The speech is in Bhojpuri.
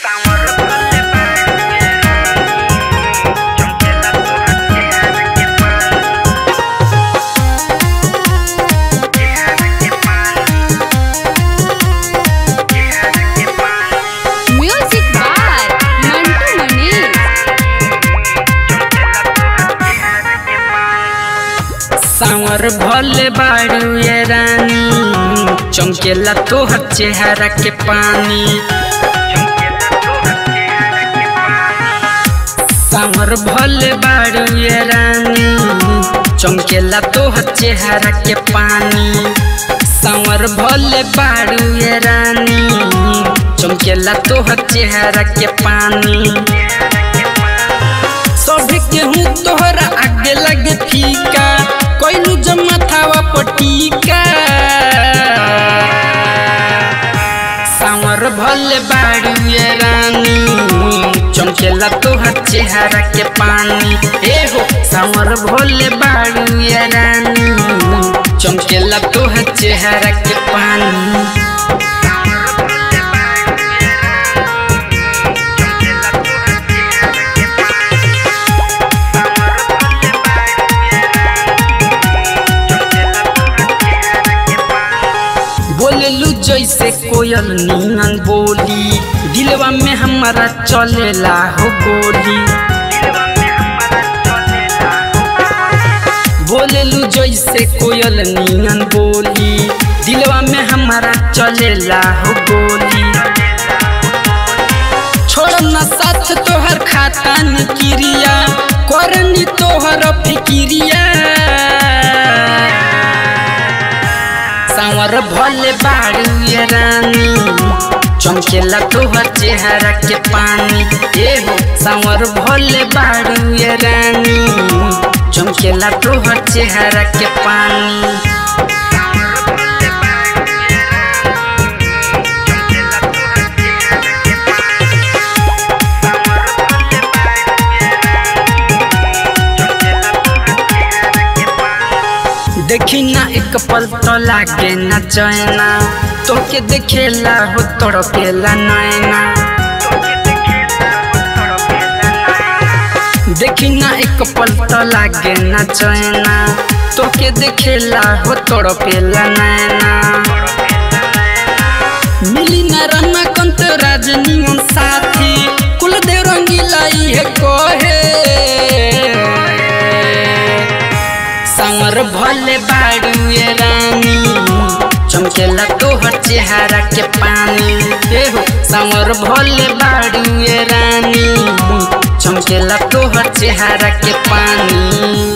म्यूजिक बाय मंटू मनीष सांवर भले बाड़ू ये रानी चमकेला तोहर चेहरा के पानी सांवर भले बाड़ू ये रानी चमकेला तोहर चेहरा के पानी सांवर भले बाड़ू ये रानी चमकेला तोहर चेहरा के पानी सभी केहू तोहरा आगे लगे फीका कोइलू जमा थावा पटीका सांवर भले बाड़ू ये रानी चमकेला तोहर चेहरा के पानी ए हो सांवर भोले बाड़ू ये रानी चमकेला तोहर चेहरा के पानी बोलेलू जैसे कोयल नीनन बोली दिलवा में हमारा चलेला हो गोली बोलेलू जैसे कोयल नीनन बोली दिलवा में हमारा चलेला हो गोली छोड़ न साथ तोहर खाता नि क्रिया करनी तोहर फिक्रिया सांवर भले बाड़ू ये रानी चमकेला तोहर चेहरा के पानी ए हो सांवर भले बाड़ू ये रानी चमकेला तोहर चेहरा के पानी देखी ना एक पल तो लागे ना चैना तोके देखेला हो तड़पेला नैना देखी ना एक पल तो लागे ना चैना तोके देखेला हो तड़पेला नैना मिली ना रना कंत राजनीवन साथी कुलदेव रंगीला ये कोहे सांवर भले बाड़ू ये रानी चमकेला तोहर चेहरा के पानी ए हो सांवर भले बाड़ू ये रानी चमकेला तोहर चेहरा के पानी